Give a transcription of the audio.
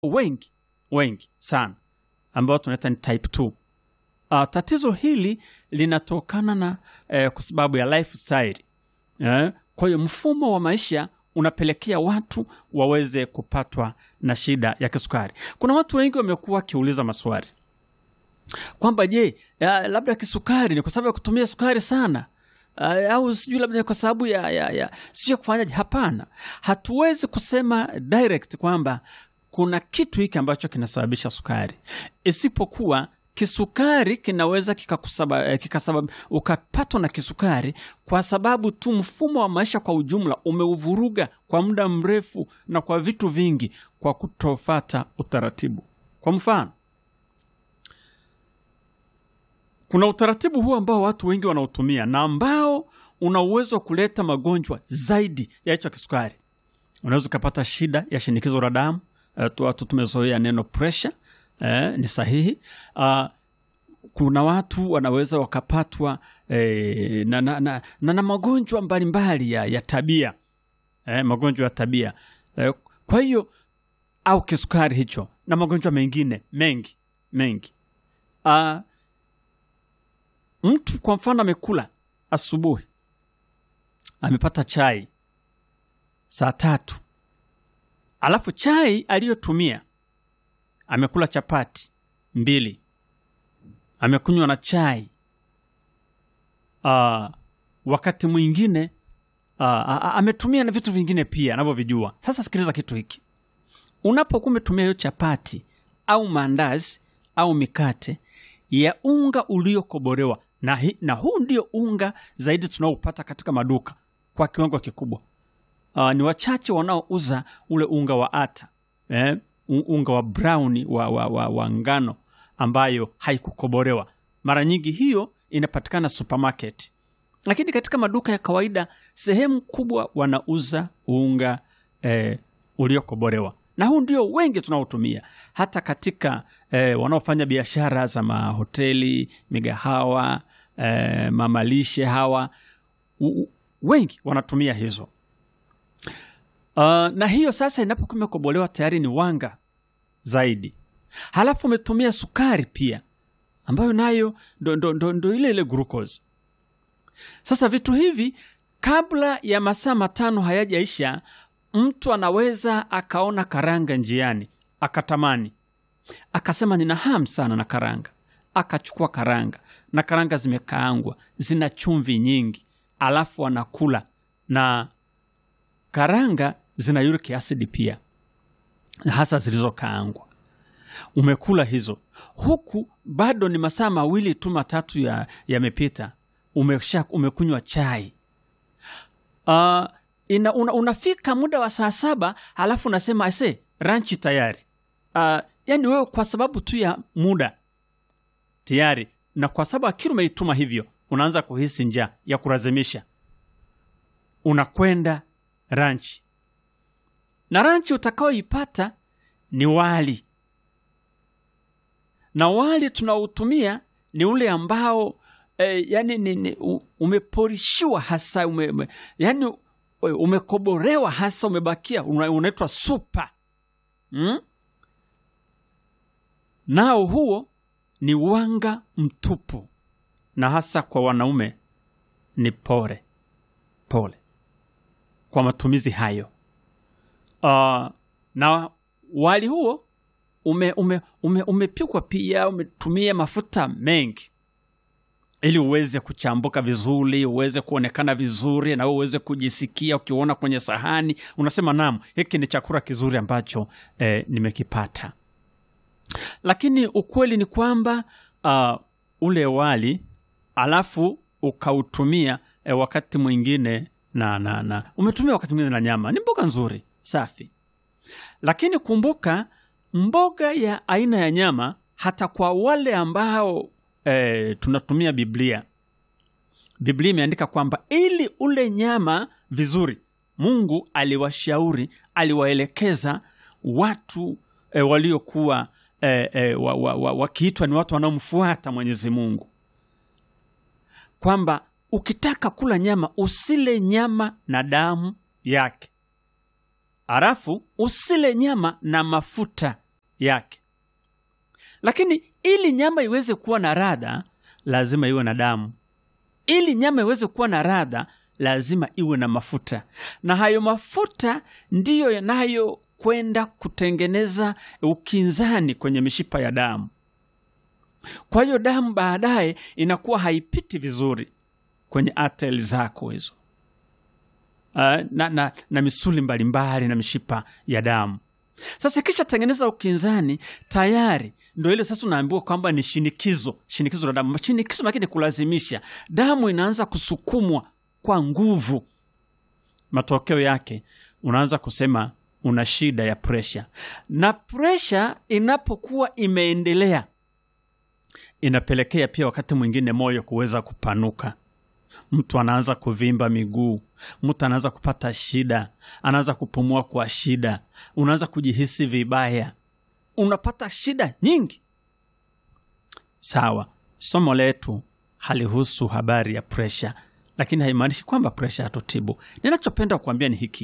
wengi wengi sana ambao tunaita ni type 2. Uh, tatizo hili linatokana na eh, kwa sababu ya lifestyle eh, kwa hiyo mfumo wa maisha unapelekea watu waweze kupatwa na shida ya kisukari. Kuna watu wengi wamekuwa wakiuliza maswali kwamba je, ya, labda kisukari ni kwa sababu ya kutumia sukari sana uh, au sijui labda ni kwa sababu ya, ya, ya sijui ya kufanyaje. Hapana, hatuwezi kusema direct kwamba kuna kitu hiki ambacho kinasababisha sukari, isipokuwa kisukari kinaweza kikakusaba, eh, kikasabab, ukapatwa na kisukari kwa sababu tu mfumo wa maisha kwa ujumla umeuvuruga kwa muda mrefu na kwa vitu vingi, kwa kutofata utaratibu. Kwa mfano, kuna utaratibu huu ambao watu wengi wanautumia na ambao una uwezo wa kuleta magonjwa zaidi ya hicho kisukari. Unaweza ukapata shida ya shinikizo la damu. Eh, tu- watu tumezoea neno pressure eh, ni sahihi. Ah, kuna watu wanaweza wakapatwa eh, na, na, na, na, na magonjwa mbalimbali ya, ya tabia eh, magonjwa ya tabia eh, kwa hiyo au kisukari hicho na magonjwa mengine mengi mengi. Ah, mtu kwa mfano amekula asubuhi, amepata chai saa tatu, alafu chai aliyotumia amekula chapati mbili, amekunywa na chai uh, wakati mwingine uh, ametumia na vitu vingine pia anavyovijua. Sasa sikiliza kitu hiki, unapokuwa umetumia hiyo chapati au maandazi au mikate ya unga uliokobolewa na, hi, na huu ndio unga zaidi tunaopata katika maduka kwa kiwango kikubwa. Uh, ni wachache wanaouza ule unga wa ata eh, un- unga wa brown wa, wa, wa, wa ngano ambayo haikukobolewa. Mara nyingi hiyo inapatikana supermarket, lakini katika maduka ya kawaida sehemu kubwa wanauza unga eh, uliokobolewa na huu ndio wengi tunaotumia hata katika eh, wanaofanya biashara za mahoteli, migahawa, eh, mamalishe hawa u, u, wengi wanatumia hizo. Uh, na hiyo sasa inapokuwa imekobolewa tayari ni wanga zaidi, halafu umetumia sukari pia ambayo nayo ndo, ndo, ndo, ndo ile ile glucose. Sasa vitu hivi kabla ya masaa matano hayajaisha, mtu anaweza akaona karanga njiani akatamani, akasema nina hamu sana na karanga, akachukua karanga na karanga zimekaangwa, zina chumvi nyingi, alafu anakula na karanga zina uric acid pia, hasa zilizokaangwa. Umekula hizo huku bado ni masaa mawili tu matatu ya yamepita, umesha umekunywa chai uh, ina, una, unafika muda wa saa saba halafu unasema ase ranchi tayari. Uh, yani wewe kwa sababu tu ya muda tayari, na kwa sababu akili umeituma hivyo, unaanza kuhisi njaa ya kulazimisha, unakwenda ranchi, na ranchi utakaoipata ni wali, na wali tunaotumia ni ule ambao eh, yani ni, ni, u- umeporishiwa hasa ume, ume, yani u- umekoborewa hasa umebakia una- unaitwa supa mm? nao huo ni wanga mtupu na hasa kwa wanaume ni pole pole kwa matumizi hayo uh, na wali huo ume, ume, ume, umepikwa pia umetumia mafuta mengi ili uweze kuchambuka vizuri, uweze kuonekana vizuri, na wewe uweze kujisikia ukiona kwenye sahani, unasema naam, hiki ni chakula kizuri ambacho eh, nimekipata. Lakini ukweli ni kwamba uh, ule wali alafu ukautumia eh, wakati mwingine na, na, na umetumia wakati mwingine na nyama, ni mboga nzuri safi, lakini kumbuka mboga ya aina ya nyama, hata kwa wale ambao eh, tunatumia Biblia, Biblia imeandika kwamba ili ule nyama vizuri, Mungu aliwashauri, aliwaelekeza watu eh, waliokuwa eh, eh, wa, wa, wa, wakiitwa ni watu wanaomfuata Mwenyezi Mungu kwamba ukitaka kula nyama usile nyama na damu yake, halafu usile nyama na mafuta yake lakini ili nyama iweze kuwa na radha lazima iwe na damu ili nyama iweze kuwa na radha lazima iwe na mafuta na hayo mafuta ndiyo yanayokwenda kutengeneza ukinzani kwenye mishipa ya damu kwa hiyo damu baadaye inakuwa haipiti vizuri kwenye ateli zako hizo uh, na, na, na misuli mbalimbali na mishipa ya damu sasa kisha tengeneza ukinzani tayari ndo ile sasa unaambiwa kwamba ni shinikizo shinikizo la damu shinikizo lakini kulazimisha damu inaanza kusukumwa kwa nguvu matokeo yake unaanza kusema una shida ya presha na presha inapokuwa imeendelea inapelekea pia wakati mwingine moyo kuweza kupanuka mtu anaanza kuvimba miguu mtu anaanza kupata shida anaanza kupumua kwa shida unaanza kujihisi vibaya unapata shida nyingi sawa somo letu halihusu habari ya presha lakini haimaanishi kwamba presha hatutibu ninachopenda kuambia ni hiki